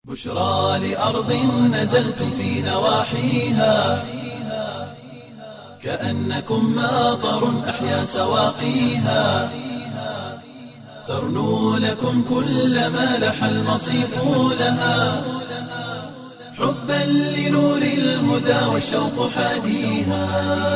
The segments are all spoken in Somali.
بشرى لأرض نزلتم في نواحيها كأنكم ماطر أحيا سواقيها ترنو لكم كل ما لح المصيف لها حبا لنور الهدى والشوق حاديها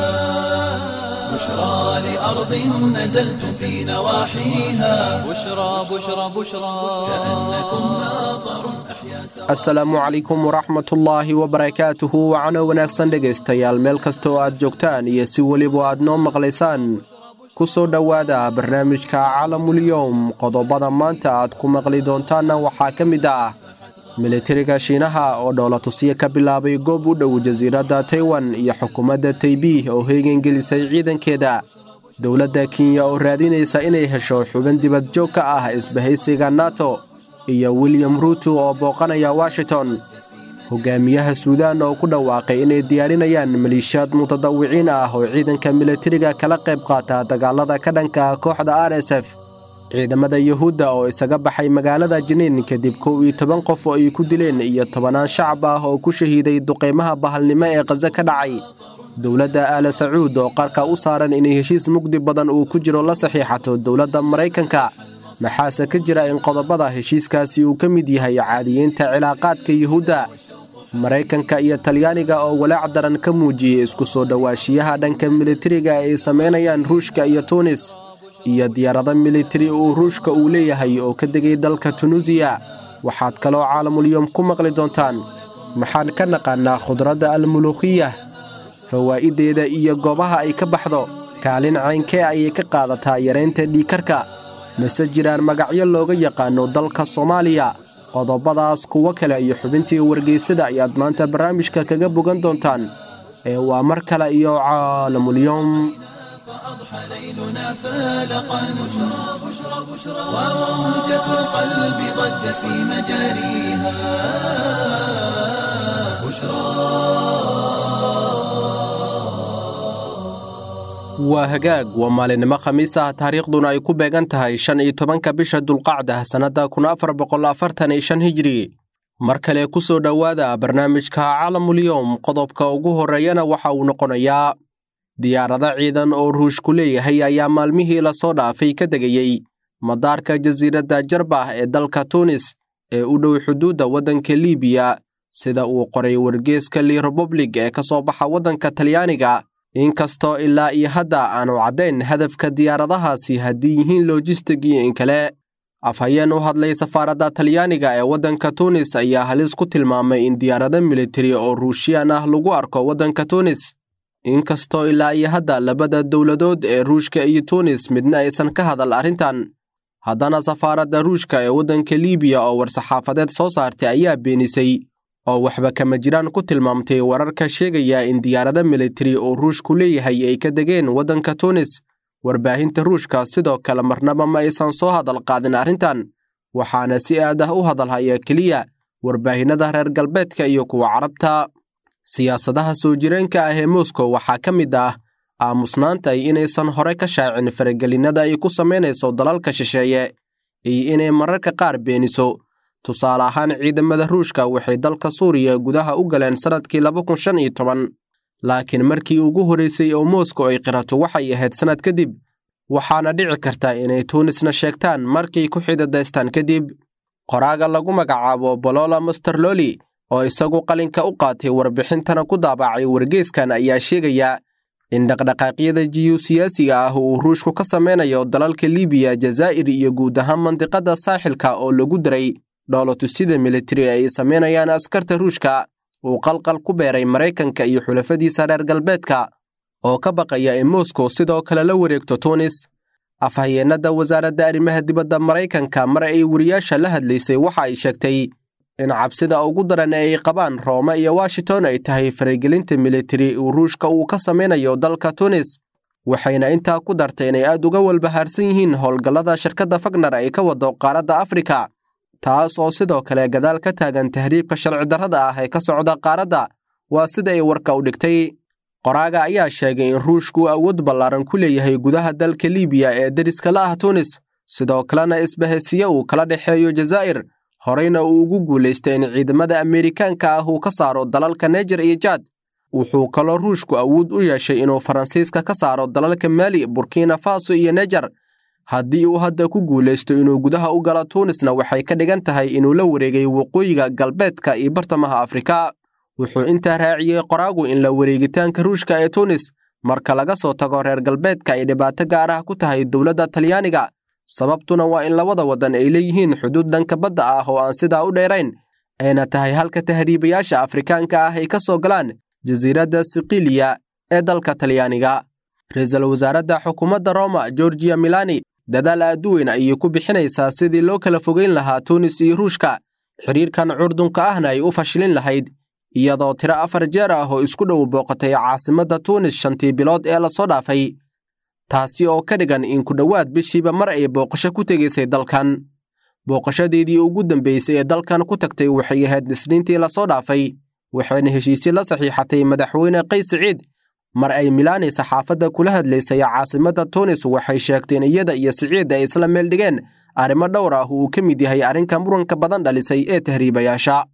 بشرى لأرض نزلتم في نواحيها بشرى بشرى بشرى كأنكم ماطر أحيا سواقيها asalaamu calaykum waraxmatullaahi wabarakaatuhu wacano wanaagsan dhegaystayaal meel kasta oo aad joogtaan iyo si weliba aad noo maqlaysaan ku soo dhowaada barnaamijka calamulyowm qodobada maanta aad ku maqli doontaanna waxaa ka mid ah militariga shiinaha oo dhoolatusyo ka bilaabay goob u dhow jasiiradda taiwan iyo xukuumadda taybih oo heegangelisay ciidankeeda dowladda kenya oo raadinaysa inay hesho xubin dibad joog ka ah isbahaysiga nato iyo william ruuto oo booqanaya washington hogaamiyaha suudaan oo ku dhawaaqay inay diyaarinayaan maliishaad mutadawiciin ah oo ciidanka militariga kala qayb qaata dagaalada ka dhanka ah kooxda r s f ciidamada yuhuudda oo isaga baxay magaalada jiniin kadib kow iyo toban qof oo ay ku dileen iyo tobanaan shacab ah oo ku shahiiday duqaymaha bahalnimo ee khaze ka dhacay dowladda aala sacuud oo qarka u saaran inay heshiis mugdi badan uu ku jiro la saxiixato dowladda maraykanka maxaase ka jira in qodobada heshiiskaasi uu ka mid yahay caadiyeynta cilaaqaadka yuhuudda maraykanka iyo talyaaniga oo walaac daran ka muujiyey isku soo dhowaashiyaha dhanka militariga ay samaynayaan ruushka iyo tuunis iyo diyaarado militari uu ruushka uu leeyahay oo ka degay dalka tunuusiya waxaad kaloo caalamulyoom ku maqli doontaan maxaan ka naqaannaa khudradda almuluukhiyah fawaa'ideeda iyo goobaha ay ka baxdo kaalin caynkee ayay ka qaadataa yaraynta dhiikarka mase jiraan magacyo looga yaqaano dalka soomaaliya qodobadaas kuwo kale iyo xubintii wargeysada ayaad maanta barnaamijka kaga bogan doontaan ee waa mar kale iyo caalamulyoom فأضحى ليلنا فالقا بشرى بشرى بشرى وموجة القلب ضجت في مجاريها بشرى waa hagaag waa maalinimo khamiis ah taariikhduna ay ku beegan tahay shan iyo tobanka bisha dulqacda sannadda kun afar boqol afartan iyo shan hijri mar kale ku soo dhowaada barnaamijka calamulyowm qodobka ugu horreeyana waxa uu noqonayaa diyaarado ciidan oo ruushku leeyahay ayaa maalmihii lasoo dhaafay ka degayey madaarka jasiiradda jarbah ee dalka tuunis ee u dhow xuduudda waddanka liibiya sida uu qoray wargeeska li republic ee ka soo baxa waddanka talyaaniga inkastoo ilaa iyo hadda aanu caddayn hadafka diyaaradahaasi haddii yihiin lojistig iyo in kale afhayeen u hadlay safaaradda talyaaniga ee waddanka tuunis ayaa halis ku tilmaamay in diyaarado militari oo ruushiyaan ah lagu arko waddanka tuunis inkastoo ilaa iyo hadda labada dowladood ee ruushka iyo tuunis midna aysan ka hadal arrintan haddana safaaradda ruushka ee waddanka liibiya oo war-saxaafadeed soo saartay ayaa beenisay oo waxba kama jiraan ku tilmaamtay wararka sheegaya in diyaarado militari oo ruushku leeyahay ay ka degeen waddanka tuunis warbaahinta ruushka sidoo kale marnaba ma aysan soo hadal qaadin arrintan waxaana si aad ah u hadalhaya keliya warbaahinnada reer galbeedka iyo kuwa carabta siyaasadaha soo jireenka ah ee moscow waxaa ka mid ah aamusnaanta ay inaysan hore ka shaacin faragelinada ay ku samaynayso dalalka shisheeye iyo inay mararka qaar beeniso tusaale ahaan ciidamada ruushka waxay dalka suuriya gudaha u galeen sannadkii laba kun shan iyo toban laakiin markii ugu horraysay oo moscow ay qirato waxay ahayd sannad kadib waxaana dhici karta inay tuunisna sheegtaan markay ku xidadaystaan kadib qoraaga lagu magacaabo bolola masterloli oo isagu qalinka u qaatay warbixintana ku daabacay wargeeskan ayaa sheegaya in dhaqdhaqaaqyada jiyusiyaasiga ah uu ruushku ka samaynayo dalalka libiya jazaa'ir iyo guud ahaan mandiqada saaxilka oo lagu daray dhoolotusyada militari ay samaynayaan askarta ruushka uu qalqal ku beeray maraykanka iyo xulafadiisa reer galbeedka oo ka baqaya in moscow sidoo kale la wareegto tuunis afhayeennada wasaaradda arrimaha dibadda maraykanka mar ay wariyaasha la hadlaysay waxa ay sheegtay in cabsida ugu daran ee ay qabaan roome iyo washington ay tahay faragelinta militari uu ruushka uu ka samaynayo dalka tunis waxayna intaa ku dartay inay aad uga walbahaarsan yihiin howlgallada shirkadda fagner ay ka wado qaaradda afrika taas oo sidoo kale gadaal ka taagan tahriibka sharci darrada ah ee ka socda qaaradda waa sida ay warka u dhigtay qoraaga ayaa sheegay in ruushku awood ballaaran ku leeyahay gudaha dalka liibiya ee deriska la ah tunis sidoo kalena isbahaysiye uu kala dhexeeyo jazaa'ir horeyna uu ugu guulaystay in ciidamada ameerikaanka ah uu ka saaro dalalka nejer iyo jaad wuxuu kaloo ruushku awood u yeeshay inuu faransiiska ka saaro dalalka maali burkina faso iyo nejer haddii uu hadda ku guulaysto inuu gudaha u galo tuunisna waxay ka dhigan tahay inuu la wareegay waqooyiga galbeedka iyo bartamaha afrika wuxuu intaa raaciyey qoraagu in la wareegitaanka ruushka ee tuunis marka laga soo tago reer galbeedka ay dhibaato gaar ah ku tahay dowladda talyaaniga sababtuna waa in labada waddan ay leeyihiin xuduud dhanka badda ah oo aan sidaa u dheerayn ayna tahay halka tahriibayaasha afrikaanka ah ay ka soo galaan jasiiradda sikiiliya ee dalka talyaaniga ra-iisul wasaaradda xukuumadda roma georgiya milani dadaal aad u weyn ayay ku bixinaysaa sidii loo kala fogeyn lahaa tuunis iyo ruushka xidhiirkan curdunka ahna ay u fashilin lahayd iyadoo tiro afar jeer ah oo isku dhow booqatay caasimadda tuunis shantii bilood ee lasoo dhaafay taasi oo ka dhigan in ku dhowaad bishiiba mar ay booqasho ku tegaysay dalkan booqashadeedii ugu dambaysay ee dalkan ku tagtay waxay ahayd isniintii lasoo dhaafay waxayna heshiisye la saxiixatay madaxweyne qays siciid mar ay milaani saxaafadda kula hadlaysay caasimadda tuunis waxay sheegteen iyada iyo siciid ay isla meel dhigeen arrimo dhowr ah uu ka mid yahay arrinka muranka badan dhalisay ee tahriibayaasha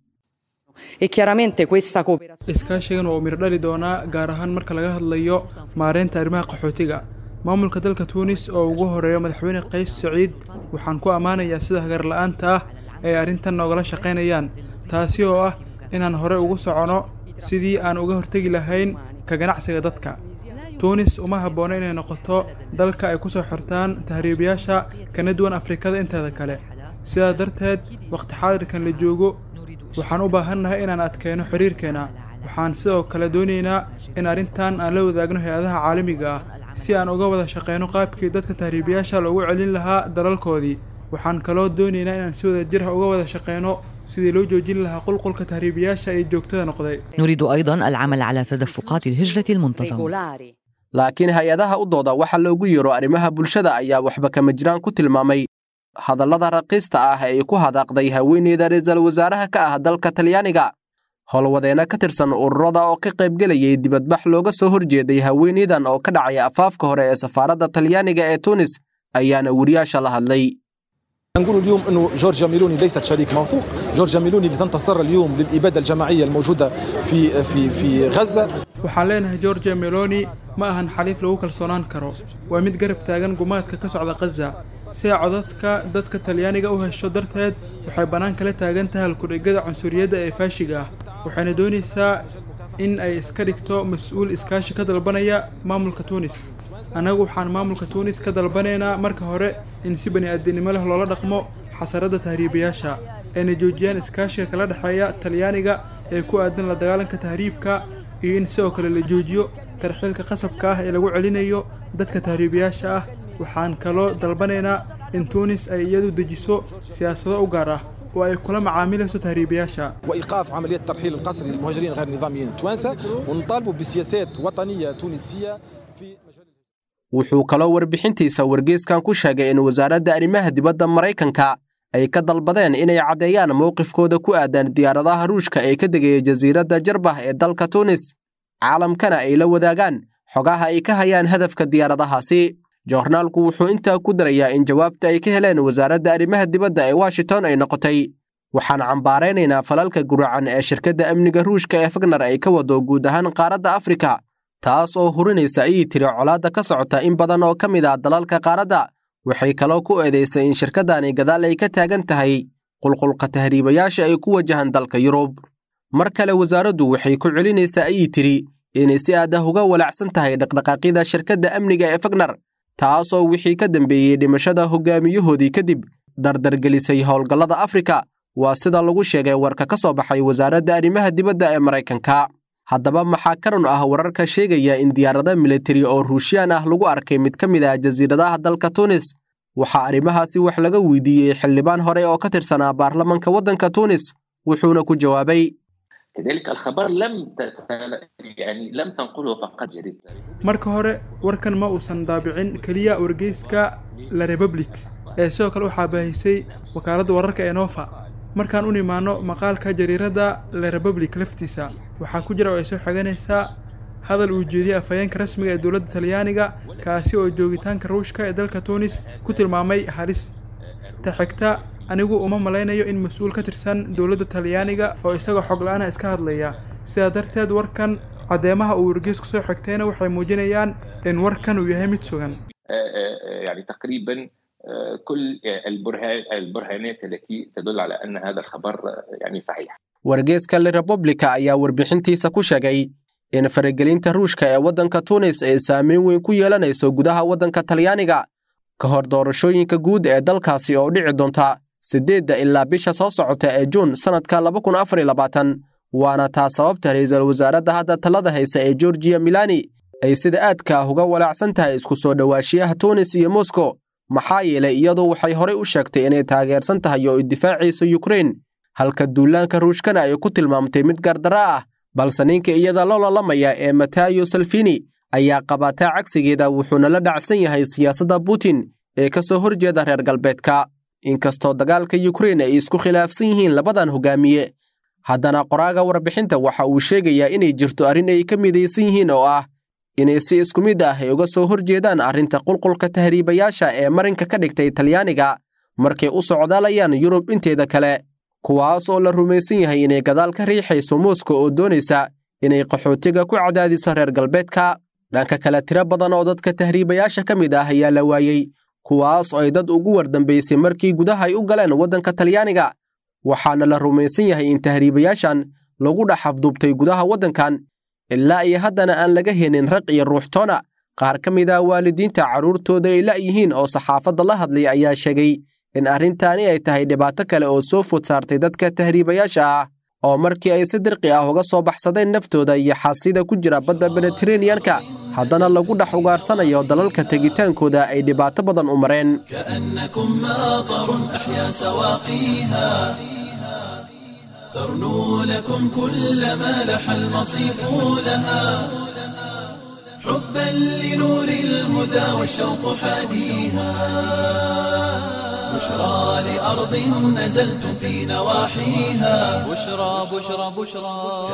iskaashigan waa uu mir dhali doonaa gaar ahaan marka laga hadlayo maareynta arrimaha qaxootiga maamulka dalka tuunis oo ugu horeeya madaxweyne qays siciid waxaan ku ammaanayaa sida hagarla'aanta ah ay arrintan noogala shaqaynayaan taasi oo ah inaan hore ugu socono sidii aan uga hortegi lahayn ka ganacsiga dadka tuunis uma habboona inay noqoto dalka ay ku soo xortaan tahriibayaasha kana duwan afrikada inteeda kale sidaa darteed wakhti xaadirkan la joogo waxaan u baahannahay inaan adkayno xiriirkeena waxaan sidoo kale doonaynaa in arrintan aan la wadaagno hay-adaha caalamiga ah si aan uga wada shaqayno qaabkii dadka tahriibayaasha loogu celin lahaa dalalkoodii waxaan kaloo doonaynaa inaan si wada jir ah uga wada shaqayno sidii loo joojin lahaa qulqulka tahriibayaasha ee joogtada noqday نريد أيضا العمل على تدفقات الهجرة المنتظمة laakiin hay-adaha u dooda waxa loogu yeero arrimaha bulshada ayaa waxba kama jiraan ku tilmaamay hadallada raqiista ah ee ku hadaaqday haweeneyda ra-iisul wasaaraha ka ah dalka talyaaniga howlwadeena ka tirsan ururada oo ka qaybgelayay dibadbax looga soo horjeeday haweeneydan oo ka dhacaya afaafka hore ee safaaradda talyaaniga ee tuunis ayaana weriyaasha la hadlay نقول اليوم انه جورجيا ميلوني ليست شريك موثوق، جورجيا ميلوني اللي تنتصر اليوم للاباده الجماعيه الموجوده في في في غزه waxaan leenahay georgia meloni ma ahan xaliif lagu kalsoonaan karo waa mid garab taagan gumaadka ka socda khaza si ay codadka dadka talyaaniga u hesho darteed waxay bannaan kala taagan tahay halkudhigada cunsuriyadda ee faashiga ah waxayna doonaysaa in ay iska dhigto mas-uul iskaashi ka dalbanaya maamulka tuunis annagu waxaan maamulka tuunis ka dalbanaynaa marka hore in si bani-aadinimo leh loola dhaqmo xasaradda tahriibayaasha ayna joojiyaan iskaashiga kala dhexeeya talyaaniga ee ku aadan la dagaalanka tahriibka iyo in sidoo kale la joojiyo tarxiilka qasabka ah ee lagu celinayo dadka tahriibayaasha ah waxaan kaloo dalbanaynaa in tuunis ay iyadu dejiso siyaasado u gaar ah oo ay kula macaamilayso tahriibayaasha وايقاف عمليه الترحيل القسري للمهاجرين غير النظاميين التوانسه ونطالبوا بسياسات وطنيه تونسيه في مجال wuxuu kaloo warbixintiisa wargeyskan ku sheegay in wasaaradda arrimaha dibadda maraykanka ay ka dalbadeen inay caddeeyaan mowqifkooda ku aadan diyaaradaha ruushka ee ka degaya jasiiradda jarbah ee dalka tuunis caalamkana ay la wadaagaan xogaha ay ka hayaan hadafka diyaaradahaasi joornaalku wuxuu intaa ku darayaa in jawaabta ay ka heleen wasaaradda arrimaha dibadda ee washington ay noqotay waxaan cambaaraynaynaa falalka guracan ee shirkadda amniga ruushka ee fagnar ay ka wado guud ahaan qaaradda afrika taas oo hurinaysa ayay tiri colaadda ka socota in badan oo ka mid ah dalalka qaaradda waxay kaloo ku eedaysay in shirkaddani gadaal ay ka taagan tahay qulqulka tahriibayaasha ay ku wajahan dalka yurub mar kale wasaaraddu waxay ku celinaysaa ayay tiri inay si aad ah uga walacsan tahay dhaqdhaqaaqyada shirkadda amniga ee fagnar taas oo wixii ka dambeeyey dhimashada hogaamiyahoodii kadib dardargelisay howlgallada afrika waa sida lagu sheegay warka ka soo baxay wasaaradda arrimaha dibadda ee maraykanka haddaba maxaa ka run ah wararka sheegaya in diyaarado militari oo ruushiyaan ah lagu arkay mid ka mid ah jasiiradaha dalka tuunis waxaa arrimahaasi wax laga weydiiyey xildhibaan hore oo ka tirsanaa baarlamanka waddanka tuunis wuxuuna ku jawaabay كذلك الخبر لم تت- يعني لم تنقله فقط جريدة marka hore warkan ma uusan daabicin keliya wargeyska la republic ee sidoo kale waxaa baahisay wakaaladda wararka ee nova markaan u nimaano maqaalka jariiradda la republic laftiisa waxaa ku jira oo ay soo xeganaysaa hadal uu jeediyey afhayeenka rasmiga ee dowladda talyaaniga kaasi oo joogitaanka ruushka ee dalka tuunis ku tilmaamay halis ta xigta anigu uma malaynayo in mas-uul ka tirsan dowladda talyaaniga oo isagoo xog la-aana iska hadlaya sidaa darteed warkan caddeemaha uu wargeysku soo xigtayna waxay muujinayaan in warkan uu yahay mid sugan يعني تقريبا كل البرهان البرهانات التي تدل على ان هذا الخبر يعني صحيح wargeeska le republica ayaa warbixintiisa ku sheegay in faragelinta ruushka ee waddanka tunis ay saameyn weyn ku yeelanayso gudaha waddanka talyaaniga ka hor doorashooyinka guud ee dalkaasi oo dhici doonta siddeedda ilaa bisha soo socota ee juun sannadka laba kun afar iyo labaatan waana taa sababta ra'iisul wasaaradda hadda talada haysa ee georgiya milani ay sida aadka ah uga walaacsan tahay isku soo dhowaashiyaha tunis iyo moscow maxaa yeelay iyadu waxay horey u sheegtay inay taageersan tahay oo ay difaacayso yukrain halka duulaanka ruushkana ay ku tilmaamtay mid gardara ah balse ninka iyada loo lalamaya ee matayo salfini ayaa qabataa cagsigeeda wuxuuna la dhacsan yahay siyaasadda putin ee ka soo horjeeda reer galbeedka inkastoo dagaalka yukrain ay isku khilaafsan yihiin labadan hogaamiye haddana qoraaga warbixinta waxa uu sheegayaa inay jirto arrin ay ka midaysan yihiin oo ah inay si isku mid ah ay uga soo horjeedaan arrinta qulqulka tahriibayaasha ee marinka ka dhigtay talyaaniga markay u socdaalayaan yurub inteeda kale kuwaas oo la rumaysan yahay inay gadaal ka riixayso mooska oo doonaysa inay qaxootiga ku cadaadiso reer galbeedka dhanka kale tiro badan oo dadka tahriibayaasha ka mid ah ayaa la waayey kuwaas oo ay dad ugu wardambaysay markii gudaha ay u galeen waddanka talyaaniga waxaana la rumaysan yahay in tahriibayaashan lagu dhex afduubtay gudaha waddankan ilaa iyo haddana aan laga helin raq iyo ruuxtoona qaar ka mid ah waalidiinta carruurtooda ay la'yihiin oo saxaafadda la hadlay ayaa sheegay in arrintaani ay tahay dhibaato kale oo soo food saartay dadka tahriibayaasha ah oo markii ay si dirqi ah uga soo baxsadeen naftooda iyo xasida ku jira badda mediteraneanka haddana lagu dhex ugaarsanayo dalalka tegitaankooda ay dhibaato badan u mareen كأنكم ماطر أحيا سواقيها ترنو لكم كل ما لح المصيف لها حبا لنور الهدى والشوق حاديها بشرى لأرض نزلتم في نواحيها بشرى بشرى بشرى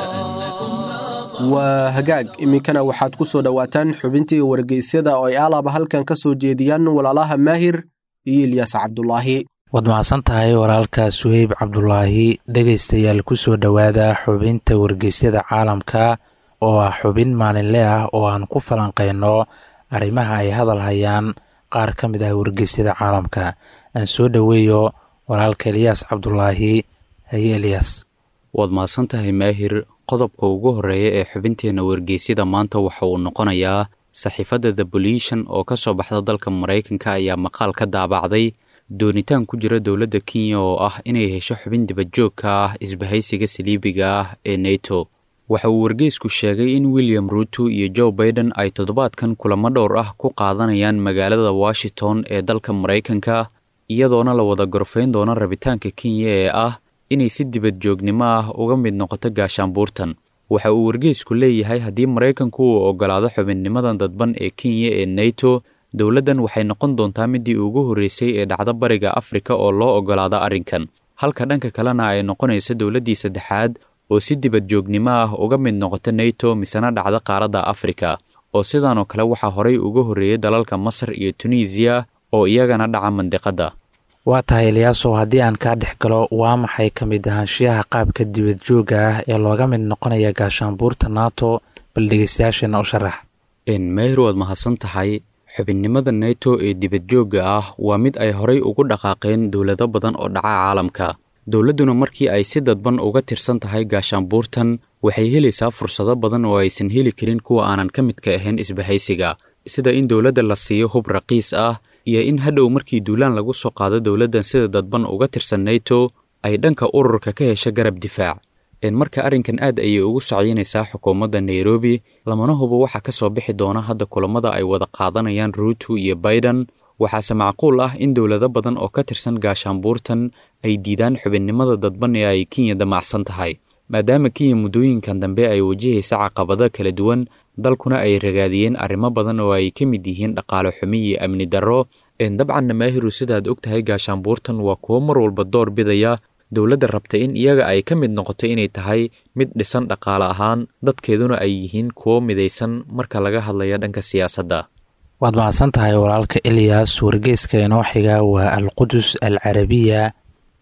waa hagaag iminkana waxaad ku soo dhowaataan xubintii wargeysyada oo ay alaaba halkan ka soo jeediyaan walaalaha maahir iyo ilyas cabdulaahi waad mahadsan tahay walaalka suheyb cabdulaahi dhegaystayaal ku soo dhowaada xubinta wargeysyada caalamka oo ah xubin maalinle ah oo aan ku falanqeyno arrimaha ay hadal hayaan qaar ka mid ah wargeysyada caalamka aan soo dhoweeyo walaalka elyaas cabdulaahi haye elyaas waad mahadsan tahay maahir qodobka ugu horreeya ee xubinteenna wargeysyada maanta waxa uu noqonayaa saxiifadda the bolition oo ka soo baxda dalka maraykanka ayaa maqaal ka daabacday doonitaan ku jira dowladda kenya oo ah inay hesho xubin dibadjoogka ah isbahaysiga saliibiga ah ee neto waxa uu wargeysku sheegay in william ruuto iyo joe baiden ay toddobaadkan kulamo dhowr ah ku qaadanayaan magaalada washington ee dalka maraykanka iyadoona la wada gorfayn doono rabitaanka kenya ee ah inay si dibadjoognimo ah uga mid noqoto gaashaanbuurtan waxa uu wargeysku leeyahay haddii maraykanku uu oggolaado xubinnimadan dadban ee kenya ee neto dowladdan waxay noqon doontaa midii ugu horreysay ee dhacdo bariga afrika oo loo oggolaado arrinkan halka dhanka kalena ay noqonayso dowladdii saddexaad oo si dibadjoognimo ah uga mid noqota neto misena dhacda qaaradda afrika oo sidaanoo kale waxaa horay uga horreeyay dalalka masar iyo tunisiya oo iyagana dhaca mandiqadda waa tahay eliyaasow haddii aan kaa dhex galo waa maxay ka mid ahaanshiyaha qaabka dibadjoogga ah ee looga mid noqonaya gaashaanbuurta nato bal dhegeystayaasheena u sharax meher waad mahadsan tahay xubinnimada neto ee dibadjoogga ah waa mid ay horay ugu dhaqaaqeen dowlado badan oo dhaca caalamka dowladduna markii ay si dadban uga tirsan tahay gaashaanbuurtan waxay helaysaa fursado badan oo aysan heli karin kuwa aanan ka midka ahayn isbahaysiga sida in dowladda la siiyo hub raqiis ah iyo in hadhow markii duulaan lagu soo qaado dowladdan sida dadban uga tirsan neto ay dhanka ururka ka hesha garab difaac marka arrinkan aad ayay ugu socyeynaysaa xukuumadda nairobi lamana hubo waxaa ka soo bixi doona hadda kulammada ay wada qaadanayaan ruuto iyo baiden waxaase macquul ah in dowlado badan oo ka tirsan gaashaanbuurtan ay diidaan xubinnimada dadban ee ay kenya damacsan tahay maadaama kenya muddooyinkan dambe ay wajahaysa caqabado kala duwan dalkuna ay ragaadiyeen arrimo badan oo ay ka mid yihiin dhaqaale xumi iyo amni darro dabcanna maahiru sidaad og tahay gaashaanbuurtan waa kuwo mar walba door bidaya dowladda rabta in iyaga ay ka mid noqoto inay tahay mid dhisan dhaqaale ahaan dadkeeduna ay yihiin kuwo midaysan marka laga hadlayo dhanka siyaasadda waad mahadsan tahay walaalka eliyas wargeyska inoo xiga waa alqudus al carabiya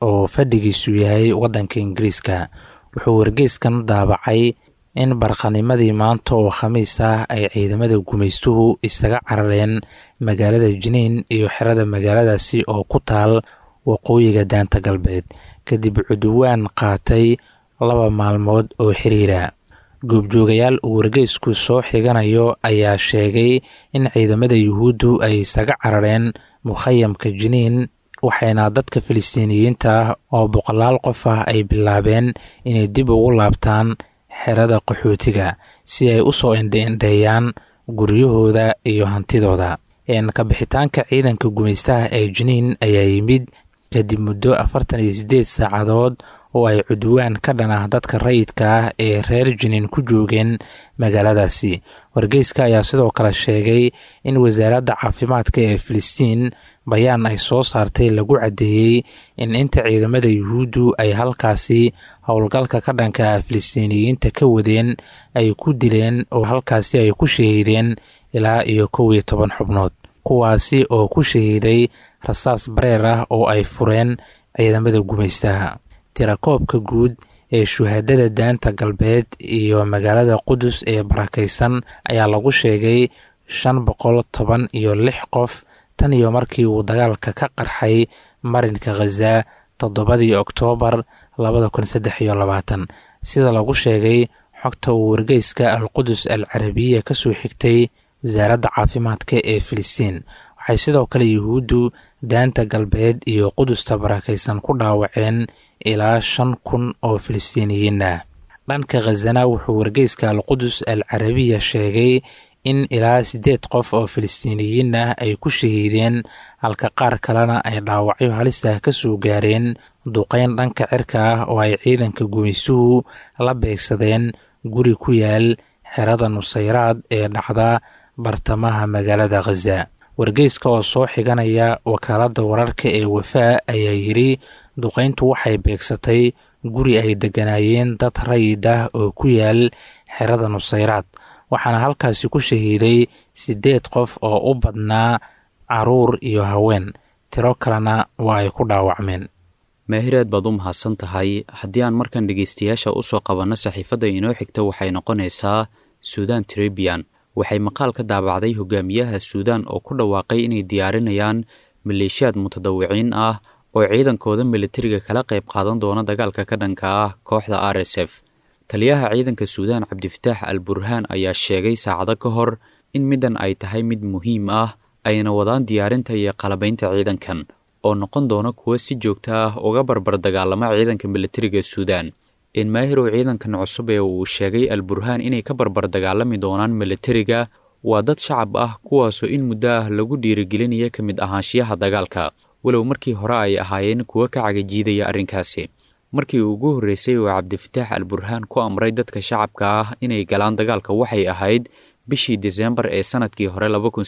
oo fadhigiisu yahay waddanka ingiriiska wuxuu wargeyskan daabacay in barqanimadii maanta oo khamiis ah ay ciidamada gumaystuhu isaga carareen magaalada jiniin iyo xerada magaaladaasi oo ku taal waqooyiga daanta galbeed kadib cuduwaan qaatay laba maalmood oo xiriira goobjoogayaal uu wargeysku soo xiganayo ayaa sheegay in ciidamada yuhuuddu ay isaga carareen mukhayamka jiniin waxayna dadka filistiiniyiinta ah oo boqolaal qof ah ay bilaabeen inay dib ugu laabtaan xerada qaxootiga si ay u soo indheindheeyaan guryahooda iyo hantidooda kabixitaanka ciidanka gumaystaha ee jiniin ayaa yimid kadib muddo afartan iyo siddeed saacadood oo ay cudwaan ka dhan ah dadka rayidka ah ee reer jiniin ku joogeen magaaladaasi wargeyska ayaa sidoo kale sheegay in wasaaradda caafimaadka ee filistiin bayaan ay soo saartay lagu caddeeyey in inta ciidamada yuhuuddu ay halkaasi howlgalka ka dhanka ah filistiiniyiinta ka wadeen ay ku dileen oo halkaasi ay ku shahiideen ilaa iyo kow iyo toban xubnood kuwaasi oo ku shahiiday rasaas bareer ah oo ay fureen ciidamada gumaystaha tirakoobka guud ee shuhaadada daanta galbeed iyo magaalada qudus ee barakaysan ayaa lagu sheegay shan boqol toban iyo lix qof tan iyo markii uu dagaalka ka qarxay marinka khaza toddobadii oktoobar labada kun saddex iyo labaatan sida lagu sheegay xogta uu wargeyska al qudus al carabiya ka soo xigtay wasaaradda caafimaadka ee filistiin waxay sidoo kale yuhuuddu daanta galbeed iyo qudusta barakaysan ku dhaawaceen ilaa shan kun oo filistiiniyiin ah dhanka khazana wuxuu wargeyska al qudus al carabiya sheegay in ilaa siddeed qof oo filistiiniyiin ah ay ku shahiideen halka qaar kalena ay dhaawacyo halis ah ka soo gaareen duqeyn dhanka cirka ah oo ay ciidanka gumaysuhu la beegsadeen guri ku yaal xerada nusayraad ee dhacda bartamaha magaalada khaza wargeyska oo soo xiganaya wakaaladda wararka ee wafaa ayaa yidhi duqeyntu waxay beegsatay guri ay degganaayeen dad rayid ah oo ku yaal xerada nusayraad waxaana halkaasi ku shahiiday siddeed qof oo u badnaa caruur iyo haween tiro kalena waa ay ku dhaawacmeen maahireed baad u mahadsan tahay haddii aan markan dhegaystayaasha u soo qabanno saxiifadda inoo xigta waxay noqonaysaa suudan trebian waxay maqaal ka daabacday hogaamiyaha suudaan oo ku dhawaaqay inay diyaarinayaan maleeshiyaad mutadawiciin ah oo ciidankooda militariga kala qayb qaadan doona dagaalka ka dhanka ah kooxda r s f taliyaha ciidanka suudaan cabdifataax al burhaan ayaa sheegay saacado ka hor in middan ay tahay mid muhiim ah ayna wadaan diyaarinta iyo qalabaynta ciidankan oo noqon doona kuwo si joogto ah uga barbar dagaalama ciidanka militariga suudaan in maahirow ciidankan cusub ee uu sheegay al burhaan inay ka barbar dagaalami doonaan militariga waa dad shacab ah kuwaasoo in muddo ah lagu dhiirigelinaya ka mid ahaanshiyaha dagaalka walow markii hore ay ahaayeen kuwo ka cagajiidaya arrinkaasi markii ugu horreysay oo cabdifataax al burhaan ku amray dadka shacabka ah inay galaan dagaalka waxay ahayd bishii diseembar ee sanadkii hore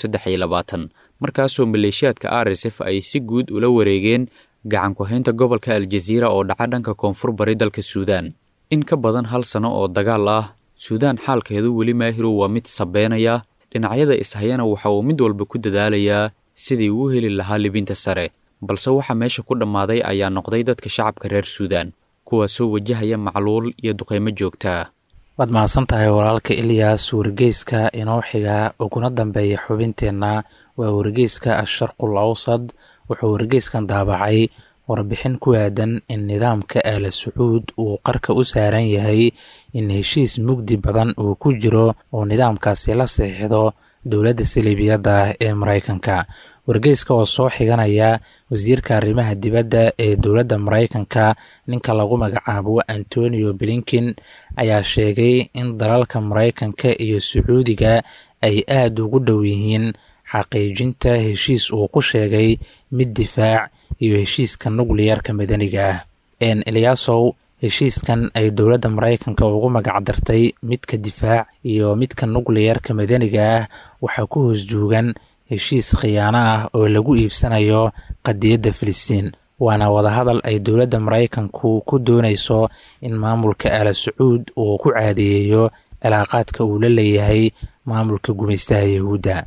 markaasoo maleeshiyaadka r s f ay si guud ula wareegeen gacan ku-haynta gobolka aljaziira oo dhaca dhanka koonfur bari dalka suudaan in ka badan hal sano oo dagaal ah suudaan xaalkeedu weli maahirow waa mid sabeynaya dhinacyada ishayana waxa uu mid walba ku dadaalayaa sidii uu heli lahaa libinta sare balse waxa meesha ku dhammaaday ayaa noqday dadka shacabka reer suudaan kuwaasoo wajahaya macluul iyo duqeymo joogtaa waad mahadsan tahay walaalka ilyas wargeyska inoo xiga uguna dambeeya xubinteenna waa wargeyska asharqul awsad wuxuu wargeyskan daabacay warbixin ku aadan in nidaamka aala sacuud uu qarka u saaran yahay in heshiis mugdi badan uu ku jiro oo nidaamkaasi la saxiixdo dowladda saliibiyadda ee maraykanka wargeyska oo soo xiganaya wasiirka arrimaha dibadda ee dowladda maraykanka ninka lagu magacaabo antonio blinkin ayaa sheegay in dalalka maraykanka iyo sacuudiga ay aada ugu dhow yihiin xaqiijinta heshiis uu ku sheegay mid difaac iyo heshiiska nukliyarka madaniga ah en elyasow heshiiskan ay dowladda maraykanka ugu magacdartay midka difaac iyo midka nukliyarka madaniga ah waxaa ku hoos joogan heshiis khiyaano ah oo lagu iibsanayo qadiyadda filistiin waana wadahadal ay dowladda maraykanku ku doonayso in maamulka aala sacuud uu ku caadeeyeeyo cilaaqaadka uu la leeyahay maamulka gumaystaha yahuudda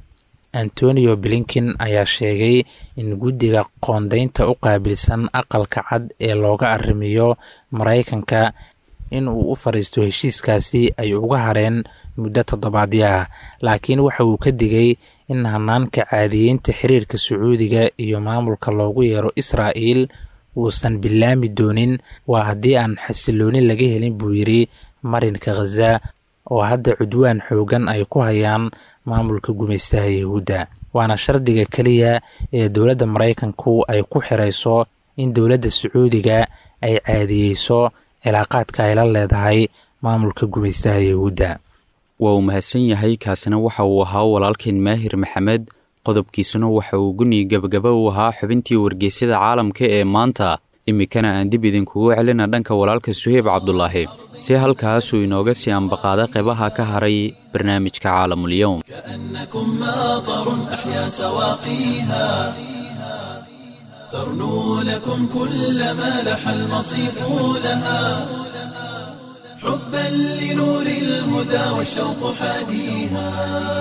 antonio blinken ayaa sheegay in guddiga qoondeynta u qaabilsan aqalka cad ee looga arrimiyo maraykanka in uu u fadhiisto heshiiskaasi ay uga hareen muddo toddobaadyo ah laakiin waxa uu ka digay in hanaanka caadiyeynta xiriirka sacuudiga iyo maamulka loogu yeero israa'il uusan bilaami doonin waa haddii aan xasilooni laga helin buu yidhi marinka khaza oo hadda cudwaan xoogan ay ku hayaan maamulka gumaystaha yahuudda waana shardiga keliya ee dowladda maraykanku ay ku xirayso in dowladda sacuudiga ay caadiyeyso cilaaqaadka ay la leedahay maamulka gumaystaha yahuudda waa uu mahadsan yahay kaasina waxa uu ahaa walaalkeen maahir maxamed qodobkiisuna waxa uu guni gebagaba u ahaa xubintii wargeysyada caalamka ee maanta iminkana aan dib idinkugu celina dhanka walaalka suheyb cabdulaahi si halkaasuu inooga sii ambaqaada qeybaha ka haray barnaamijka caalamulyowm كأنكم ماطر أحيا سواقيها ترنو لكم كل ما لح المصيف لها حبا لنور الهدى والشوق حاديها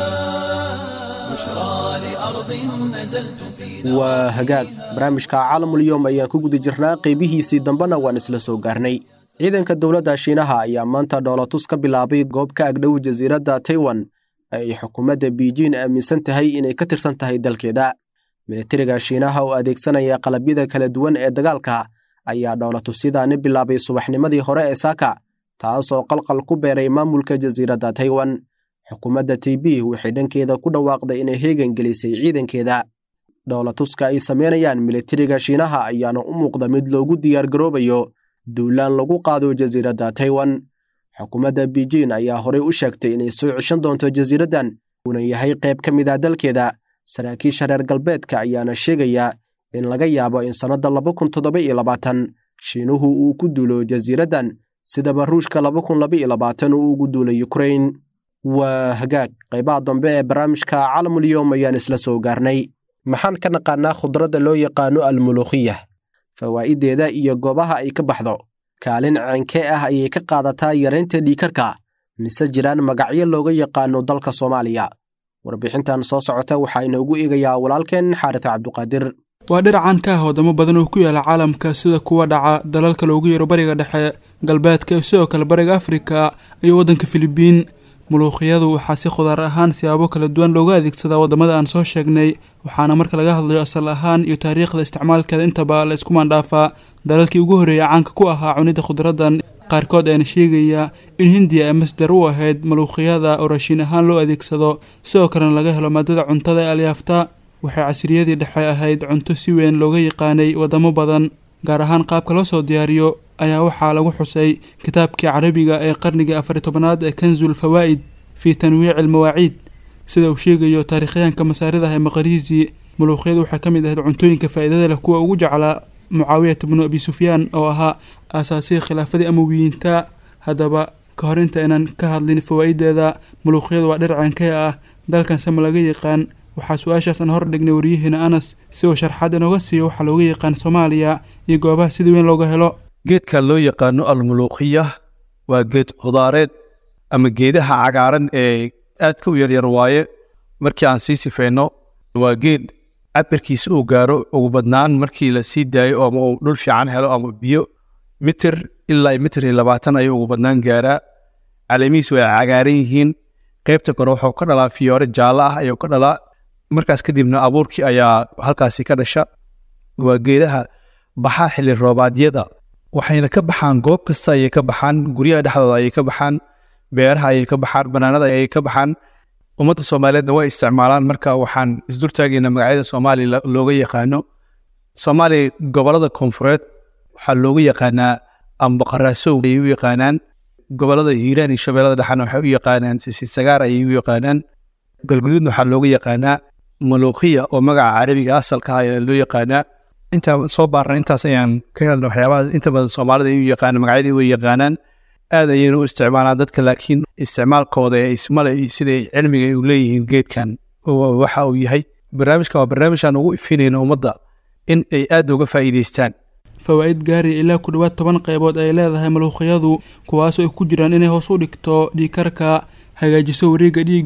بشرى لأرض نزلتم في waa hagaag barnaamijka caalamulyoom ayaan ku guda jirnaa qeybihiisii dambena waan isla soo gaarnay ciidanka dowladda shiinaha ayaa maanta dhoolatus ka bilaabay goob ka agdhow jasiiradda taiwan ay xukuumadda biijin aaminsan tahay inay ka tirsan tahay dalkeeda militariga shiinaha oo adeegsanaya qalabyada kala duwan ee dagaalka ayaa dhoolatusyadaani bilaabay subaxnimadii hore ee saaka taas oo qalqal ku beeray maamulka jasiiradda taiwan xukuumadda tb waxay dhankeeda ku dhawaaqday inay heegan gelisay ciidankeeda dhoolatuska ay samaynayaan militariga shiinaha ayaana u muuqda mid loogu diyaargaroobayo duulaan lagu qaado jasiiradda taiwan xukuumadda biijin ayaa horey u sheegtay inay soo ceshan doonto jasiiraddan uuna yahay qayb ka mid ah dalkeeda saraakiisha reer galbeedka ayaana sheegaya in laga yaabo in sannadda laba kun toddoba iyo labaatan shiinuhu uu ku duulo jasiiraddan sidaba ruushka laba kun laba iyo labaatan uu ugu duulay ukrain waa hagaag qaybaha dambe ee barnaamijka caalamulyoom ayaan isla soo gaarnay maxaan ka naqaanaa khudradda loo yaqaano almuluukhiya fawaa'ideeda iyo goobaha ay ka baxdo kaalin ceenkee ah ayay ka qaadataa yaraynta dhiikarka mise jiraan magacyo looga yaqaano dalka soomaaliya warbixintan soo socota waxaa inoogu eegayaa walaalkeen xaaris cabduqaadir waa dhir caan ka ah wadamo badan oo ku yaala caalamka sida kuwa dhaca dalalka loogu yeero bariga dhexe galbeedka iyo sidoo kale bariga afrika iyo waddanka filibiin muluukhiyadu waxaa si khudaar ahaan siyaabo kala duwan looga adeegsadaa waddamada aan soo sheegnay waxaana marka laga hadlayo asal ahaan iyo taariikhda isticmaalkeeda intaba la isku maandhaafaa dalalkii ugu horreeyay caanka ku ahaa cunidda khudraddan qaarkood ayaana sheegaya in hindiya ay masdar u ahayd maluukhiyada oo raashiin ahaan loo adeegsado sidoo kalena laga helo maadada cuntada ee alyaafta waxay casriyadii dhexe ahayd cunto si weyn looga yaqaanay waddamo badan gaar ahaan qaabka loo soo diyaariyo ayaa waxaa lagu xusay kitaabkii carabiga ee qarnigii afari tobanaad ee kanzul fawaa'id fii tanwiici almawaaciid sida uu sheegayo taariikhyahanka masaaridaha ee maqariisi muluuqyadu waxay ka mid ahayd cuntooyinka faa'iidada leh kuwa ugu jeclaa mucaawiyat bnu abi sufyaan oo ahaa aasaasihii khilaafadii amawiyiinta haddaba ka hor inta aynan ka hadlin fawaa'ideeda muluuqyadu waa dhir ceenkee ah dalkan sama laga yaqaan waxaa su-aashaas aan hor dhignay waryihiina anas si uu sharxaad inooga siiyo waxaa looga yaqaan soomaaliya iyo goobaha sida weyn looga helo geedka loo yaqaano almuluuqiya waa geed khudaareed ama geedaha cagaaran ee aadka u yaryar waaye markii aan sii sifeyno waa geed cabirkiisa uu gaaro ugu badnaan markii la sii daayo ama uu dhul fiican helo ama biyo mitir ilaa mitir iyo labaatan ayuu ugu badnaan gaaraa caleemihiis way cagaaran yihiin qaybta kore wuxuu ka dhalaa fiyoore jaallo ah ayuu ka dhalaa markaas kadibna abuurkii ayaa halkaasi ka dhasha waa geedaha baxa xilli roobaadyada waxayna ka baxaan goob kasta ayay ka baxaan guryaha dhexdooda ayay ka baxaan beeraha ayay ka baxaan banaanada ayay ka baxaan ummadda soomaaliyeedna way isticmaalaan marka waxaan isdultaagaynaa magacyada soomaaliya looga yaqaano soomaaliya gobolada koonfureed waxaa looga yaqaanaa ambaqaraasow ayay u yaqaanaan gobolada hiiraan iyo shabeellada dhexena waxay u yaqaanaan sisisagaar ayay u yaqaanaan galguduudna waxaa looga yaqaanaa maluuqiya oo magaca carabiga asalka ah ayaa loo yaqaanaa intaan soo baarnay intaas ayaan ka helna waxyaabaha inta badan soomaalida ay u yaqaanaan magacyadii way yaqaanaan aad ayayna u isticmaalaan dadka laakiin isticmaalkooda ee ismale iyo siday cilmiga ay u leeyihiin geedkan waxa uu yahay barnaamijkan waa barnaamijaan ugu ifinayna ummadda in ay aad uga faa'iidaystaan fawaa'id gaari ilaa ku dhowaad toban qaybood ay leedahay maluuqyadu kuwaasoo ay ku jiraan inay hoos u dhigto dhiikarka hagaajiso wareegga dhiigga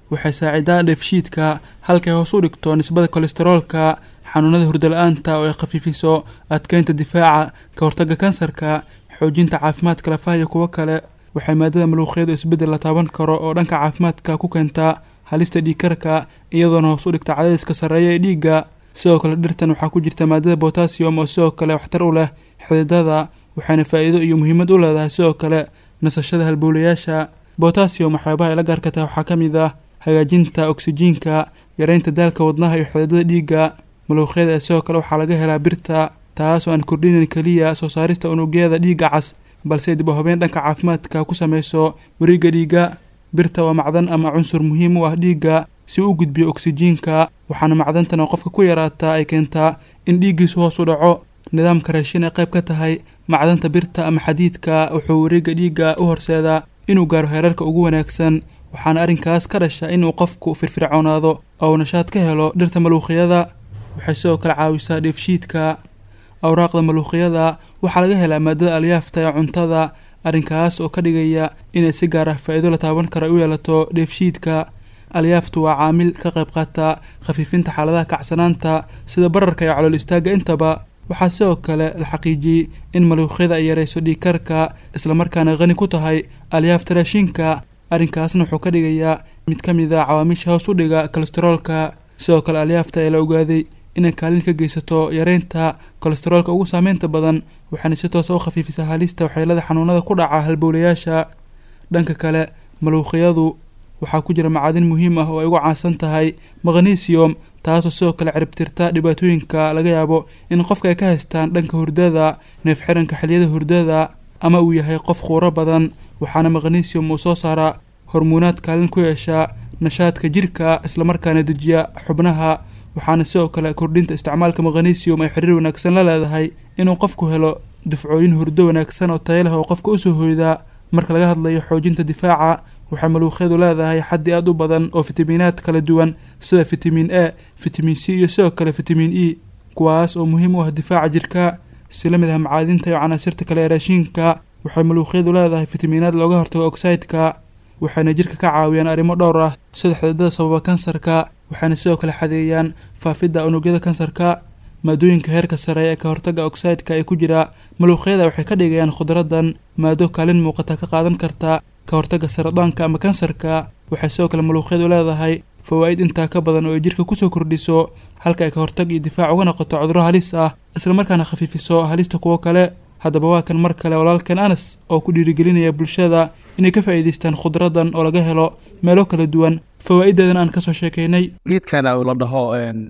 waxay saacidaan dheefshiidka halkay hoos u dhigto nisbada kolesteroolka xanuunada hurdala-aanta oo ay khafiifiso adkeynta difaaca ka hortagga kansarka xoojinta caafimaadka lafaha iyo kuwo kale waxay maadada maluuqyadu isbeddel la taaban karo oo dhanka caafimaadka ku keentaa halista dhiigkarka iyadoona hoos u dhigta cadadiska sarreeya ee dhiigga sidoo kale dhirtan waxaa ku jirta maadada botasiyum oo sidoo kale waxtar u leh xididada waxayna faa'iido iyo muhiimad u leedahay sidoo kale nasashada halbowlayaasha botasiyum waxyaabaha ay la gaarkata waxaa ka mid ah hagaajinta oksijiinka yareynta daalka wadnaha iyo xididada dhiigga maluuqyada ee sidoo kale waxaa laga helaa birta taas oo aan kordhinayn keliya soo saarista unugyada dhiigga cas balse dib u habeen dhanka caafimaadka ku sameyso wareegga dhiigga birta waa macdan ama cunsur muhiim u ah dhiigga si uu u gudbiyo oksijiinka waxaana macdantan oo qofka ku yaraataa ay keentaa in dhiiggiisu hoos u dhaco nidaamka raashin ay qayb ka tahay macdanta birta ama xadiidka wuxuu wareegga dhiigga u horseedaa inuu gaaro heerarka ugu wanaagsan waxaana arrinkaas ka dhasha inuu qofku firfircoonaado oo uu nashaad ka helo dhirta maluuqyada waxay sidoo kale caawisaa dheefshiidka awraaqda maluuqyada waxaa laga helaa maadada alyaafta ee cuntada arrinkaas oo ka dhigaya inay si gaar ah faa'iido la taaban karo ay u yeelato dheefshiidka alyaaftu waa caamil ka qayb qaata khafiifinta xaaladaha kacsanaanta sida bararka iyo calool istaagga intaba waxaa sidoo kale la xaqiijiyey in maluuqyada ay yarayso dhiigkarka islamarkaana qani ku tahay alyaafta raashinka arrinkaasna wuxuu ka dhigayaa mid ka mid a cawaamiisha hoos u dhiga kolesteroolka sidoo kale alyaafta ee la ogaaday inay kaalin ka geysato yareynta kolesteroolka ugu saameynta badan waxaana si toosa u khafiifisaa halista waxyeelada xanuunada ku dhaca halbowlayaasha dhanka kale maluuqyadu waxaa ku jira macaadin muhiim ah oo ay ugu caansan tahay magnesium taasoo sidoo kale ciribtirta dhibaatooyinka laga yaabo in qofka ay ka haystaan dhanka hurdada neef xiranka xiliyada hurdada ama uu yahay qof khuuro badan waxaana magnesium uu soo saaraa hormuunaad kaalin ku yeesha nashaadka jirka islamarkaana dejiya xubnaha waxaana sidoo kale kordhinta isticmaalka magnesium ay xiriir wanaagsan la leedahay inuu qofku helo dufcooyin hurdo wanaagsan oo tayo leh oo qofka usoo hoydaa marka laga hadlayo xoojinta difaaca waxay maluuqyadu leedahay xaddi aad u badan oo fitamiinaad kala duwan sida fitamiin a fitamiin c iyo sidoo kale fitamiin e kuwaas oo muhiim u ah difaaca jirka si la mid ah macaadinta iyo canaasirta kale ee raashiinka waxay maluuqyadu leedahay fitamiinaad looga hortago oxideka waxayna jirka ka caawiyaan arrimo dhowr ah sida xididada sababa kansarka waxayna sidoo kale xadeeyaan faafidda unugyada kansarka maadooyinka heerka sare ee ka hortagga oxideka ee ku jira maluuqyada waxay ka dhigayaan khudradan maado kaalin muuqata ka qaadan karta ka hortagga saradaanka ama kansarka waxay sidoo kale maluuqyadu leedahay fawaa'id intaa ka badan oo ay jirka kusoo kordhiso halka ay ka hortag iyo difaac uga noqoto cudurro halis ah islamarkaana khafiifiso halista kuwo kale haddaba waa kan mar kale walaalkan anas oo ku dhiirigelinaya bulshada inay ka faa'iidaystaan khudradan oo laga helo meelo kala duwan fawaa'ideedana aan kasoo sheekaynay geedkana la dhaho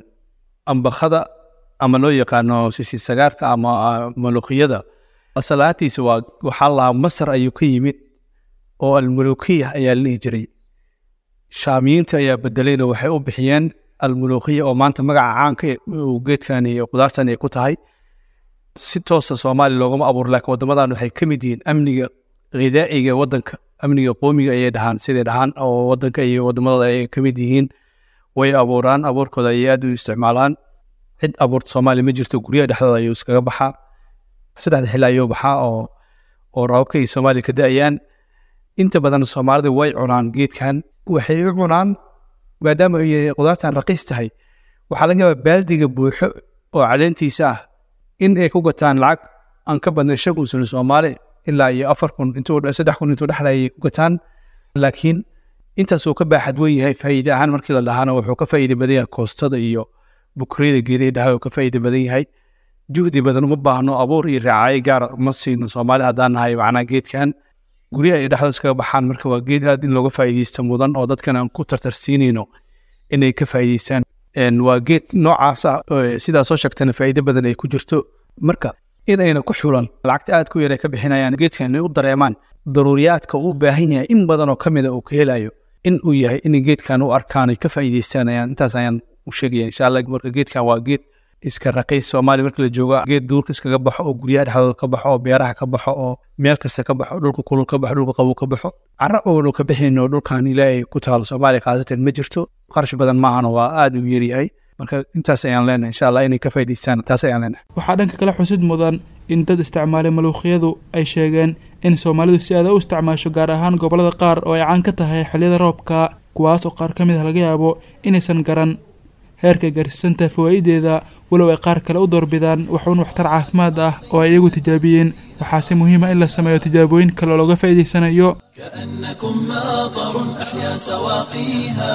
ambakada ama loo yaqaano sisisagaarka ama maluuqiyada asalaatiisa waa waxaa lahaa masar ayuu ka yimid oo almuluukiya ayaa la dhihi jiray shaamiyiinta ayaa bedelayna waxay u bixiyeen almuluukiya oo maanta magaca caanka uu geedkan iyo qudaartan ay ku tahay si toosa soomaaliya loogama abuuro laakiin waddamadan waxay ka mid yihiin amniga khidaa'iga waddanka amniga qoomiga ayay dhahaan siday dhahaan oo waddanka iyo waddamadooda ay ka mid yihiin way abuuraan abuurkooda ayay aad u isticmaalaan cid abuurta soomaaliya ma jirto guryaha dhexdooda ayuu iskaga baxaa saddexda xilli ayuu baxaa oo oo roobabka iyo soomaaliya ka da-ayaan inta badan soomaalida way cunaan geedkan waxay u cunaan maadaama ay qudaartan raqiis tahay waxaa laga yaabaa baaldiga buuxo oo caleentiisa ah in ay ku gataan lacag aan ka badnay shan kun sano soomaali ilaa iyo afar kun intuu saddex kun intuu dhexla ay ku gataan laakiin intaasuu ka baaxad weyn yahay faa'iide ahaan markii la dhahaana wuxuu ka faa'iide badan yahay koostada iyo bukriyada geedahi dhaha uu ka faa'iide badan yahay juhdi badan uma baahno abuur iyo raacayo gaara ma siino soomaali haddaan nahay macnaa geedkan guryaha ay dhexdooda iskaga baxaan marka waa geed aad in looga faa'iideysta mudan oo dadkan aan ku tartarsiinayno inay ka faa'iideystaan waa geed noocaas ah sidaa soo sheegtana faa'iide badan ay ku jirto marka in ayna ku xulan lacagta aad ku yar ay ka bixinayaan geedkan inay u dareemaan daruuriyaadka uu u baahan yahay in badan oo ka mida uu ka helayo in uu yahay in geedkan u arkaan ay ka faa'iideystaan ayaan intaas ayaan u sheegaya insha allah marka geedkan waa geed iska raqiis soomaaliya marka la joogo geed duurka iskaga baxo oo guryaha dhexdooda ka baxo oo beeraha ka baxo oo meel kasta ka baxo dhulka kulul ka baxo dhulka qabow ka baxo carra oonu ka bixayno dhulkan ilaahay ku taalo soomaaliya khaasatan ma jirto qarash badan maahana waa aad u yaryahay marka intaas ayaan leenahay insha allah inay ka faa'iidaystaan taas ayaan leenahay waxaa dhanka kale xusid mudan in dad isticmaalay maluuqyadu ay sheegeen in soomaalidu si aada u isticmaasho gaar ahaan gobollada qaar oo ay caan ka tahay xilliyada roobka kuwaas oo qaar ka mid ah laga yaabo inaysan garan heerka gaarsiisanta fawaa'ideeda walow ay qaar kale u doorbidaan waxuun waxtar caafimaad ah oo ay iyagu tijaabiyeen waxaase muhiima in la sameeyo tijaabooyin kale oo looga faa'iidaysanayo كأنكم ماطر أحيا سواقيها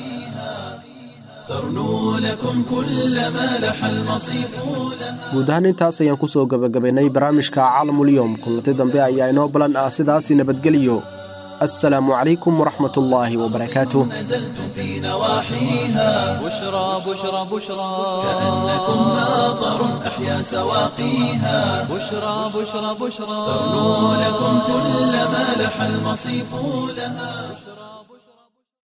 ترنو لكم كل ما لح المصيف لها guud ahaan intaas ayaan ku soo gebagabaynay barnaamijka caalamulyoom kulanti dambe ayaa inoo balan ah sidaasi nabadgeliyo assalaamu calaykum waraxmat ullaahi wabarakaatuh نزلتم في نواحيها بشرى بشرى بشرى كأنكم ماطر أحيا سواقيها بشرى بشرى بشرى ترنو لكم كل ما لح المصيف لها